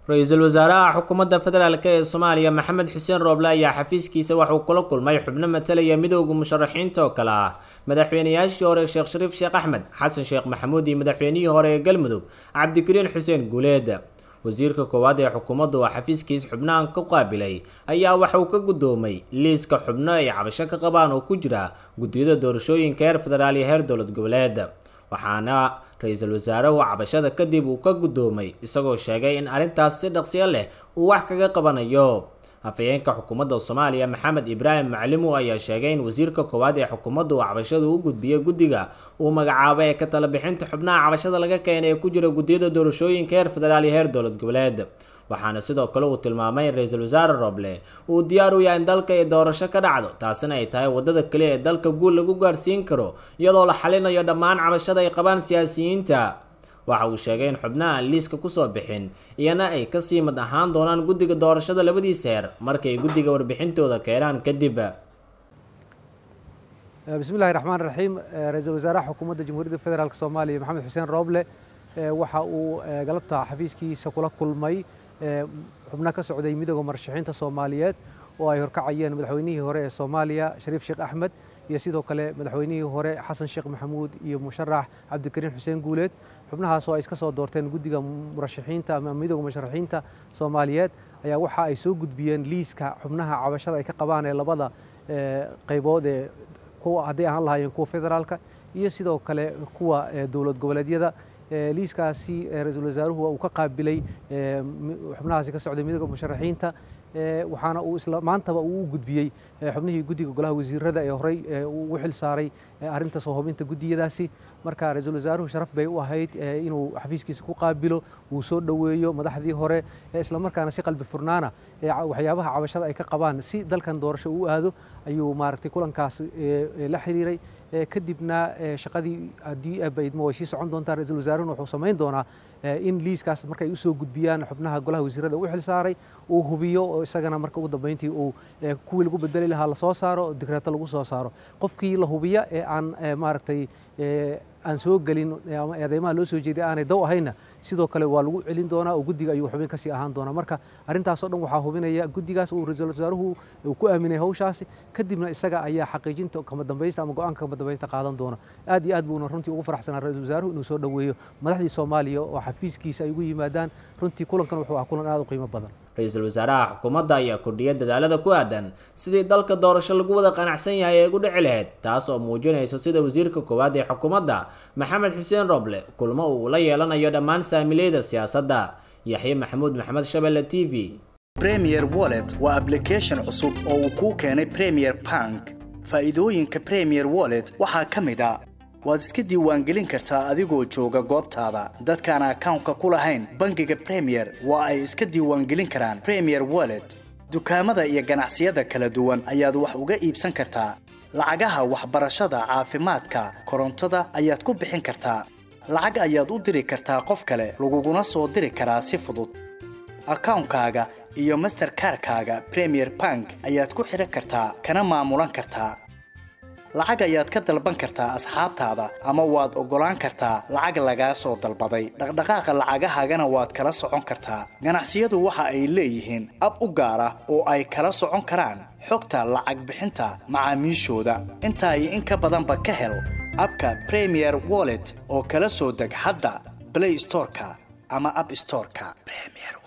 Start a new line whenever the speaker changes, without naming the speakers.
ra-iisul wasaaraha xukuumadda federaalk ee soomaaliya maxamed xuseen rooble ayaa xafiiskiisa waxuu kula kulmay xubno matalaya midooda musharaxiinta oo kale ah madaxweynayaashii hore sheekh shariif sheekh axmed xasan sheekh maxamuud iyo madaxweynihii hore ee galmudug cabdikariin xuseen guuleed wasiirka koowaad ee xukuumadda oo xafiiskiis xubnahan ku qaabilay ayaa waxa uu ka guddoomay liiska xubno ay cabasho ka qabaan oo ku jira guddiyada doorashooyinka heer federaal iyo heer dowlad goboleed waxaana ra-iisul wasaaruhu cabashada kadib uu ka guddoomay isagoo sheegay in arrintaas si dhaqsiyo leh uu wax kaga qabanayo afhayeenka xukuumadda soomaaliya maxamed ibraahim maclimu ayaa sheegay in wasiirka koowaad ee xukuumadda uu cabashada u gudbiyey guddiga uu magacaabay ee ka tala bixinta xubnaha cabashada laga keenay ee ku jira guddiyada doorashooyinka heer federaal iyo heer dowlad goboleed waxaana sidoo kale uu tilmaamay in ra-iisul wasaare roble uu diyaar u yahay in dalka ay doorasho ka dhacdo taasina ay tahay waddada kaliya ee dalka guul lagu gaarsiin karo iyadoo la xalinayo dhammaan cabashada ay qabaan siyaasiyiinta waxa uu sheegay in xubnaha aan liiska kusoo bixin iyana ay kasii mid ahaan doonaan guddiga doorashada labadiisa heer markay guddiga warbixintooda keenaan kadib
bismillahi raxmaan raxiim ra-iisul wasaaraha xukuumadda jamhuuriyadda federaalk soomaaliya maxamed xuseen rooble waxa uu galabta xafiiskiisa kula kulmay xubno ka socday midooda marashaxiinta soomaaliyeed oo ay horkacayeen madaxweynihii hore ee soomaaliya shariif sheekh axmed iyo sidoo kale madaxweynihii hore xasan sheekh maxamuud iyo musharax cabdikariin xuseen guuleed xubnahaas oo ay iska soo doorteen guddiga murashaxiinta ama midooda musharaxiinta soomaaliyeed ayaa waxa ay soo gudbiyeen liiska xubnaha cabashada ay ka qabaan ee labada qaybood ee kuwa hadday ahaan lahaayeen kuwa federaalka iyo sidoo kale kuwa dowlad goboleedyada liiskaasi ra-iisul wasaaruhu uu ka qaabilay xubnahaasi ka socday midooda musharaxiinta waxaana uu isla maantaba uu u gudbiyey xubnihii guddiga golaha wasiirada ee horey ugu xil saaray arrinta soo hubinta guddiyadaasi marka ra-iisul wasaaruhu sharaf bay u ahayd inuu xafiiskiisa ku qaabilo uu soo dhoweeyo madaxdii hore islamarkaana si qalbi furnaana waxyaabaha cabashada ay ka qabaan si dalkan doorasho uu aado ayuu maaragtay kulankaas la xiriiray kadibna shaqadii haddii abaydmo way sii socon doontaa ra-iisul wasaaruhuna wuxuu samayn doonaa in liiskaas markay usoo gudbiyaan xubnaha golaha wasiirada u xil saaray uu hubiyo oo isagana marka ugu dambeyntii uu kuwii lagu bedeli lahaa lasoo saaro digreeto lagu soo saaro qofkii la hubiya ee aan maaragtay aan soo gelin ama eedeymaha loo soo jeeday aanay daw ahayna sidoo kale waa lagu celin doonaa oo guddiga ayuu xubin kasii ahaan doonaa marka arrintaasoo dhan waxaa hubinaya guddigaas uu ra-iisul wasaaruhu uu ku aaminay hawshaasi kadibna isaga ayaa xaqiijinta kama dambaysta ama go-aanka kama dambaysta qaadan doona aad iyo aad buuna runtii ugu faraxsanaa ra-iisul wasaaruhu inuu soo dhoweeyo madaxdii soomaaliya oo xafiiskiisa ay ugu yimaadaan runtii kulankan wuxuu ah kulan aad u qiimo badan
ra-iisul wasaaraha xukuumadda ayaa kordhiya dadaalada ku aadan sidii dalka doorasho lagu wada qanacsan yahay ee ugu dhici lahayd taas oo muujinaysa sida wasiirka koowaad ee xukuumadda maxamed xuseen roble kulmo uu la yeelanayo dhammaan saamileyda siyaasadda yaxye maxamuud maxamed shabelle t v
premier wallet waa ablication cusub oo uu kuu keenay premier bank faa'iidooyinka premier wallet waxaa ka mid a waad iska diiwaangelin kartaa adigoo jooga goobtaada dadkaan akawnka ku lahayn bangiga premier waa ay iska diiwaangelin karaan premier wallet dukaamada iyo ganacsiyada kala duwan ayaad wax uga iibsan kartaa lacagaha waxbarashada caafimaadka korontada ayaad ku bixin kartaa lacag ayaad u diri kartaa qof kale laguguna soo diri karaa si fudud akawnkaaga iyo masterkarkaaga premier bank ayaad ku xidhan kartaa kana maamulan kartaa lacag ayaad ka dalban kartaa asxaabtaada ama waad oggolaan kartaa lacag lagaa soo dalbaday dhaqdhaqaaqa lacagahaagana waad kala socon kartaa ganacsiyadu waxa ay leeyihiin ab u gaar ah oo ay kala socon karaan xogta lacag bixinta macaamiishooda intaa iyo in ka badanba ka hel abka premier wallet oo kala soo deg hadda blay storeka ama ab storeka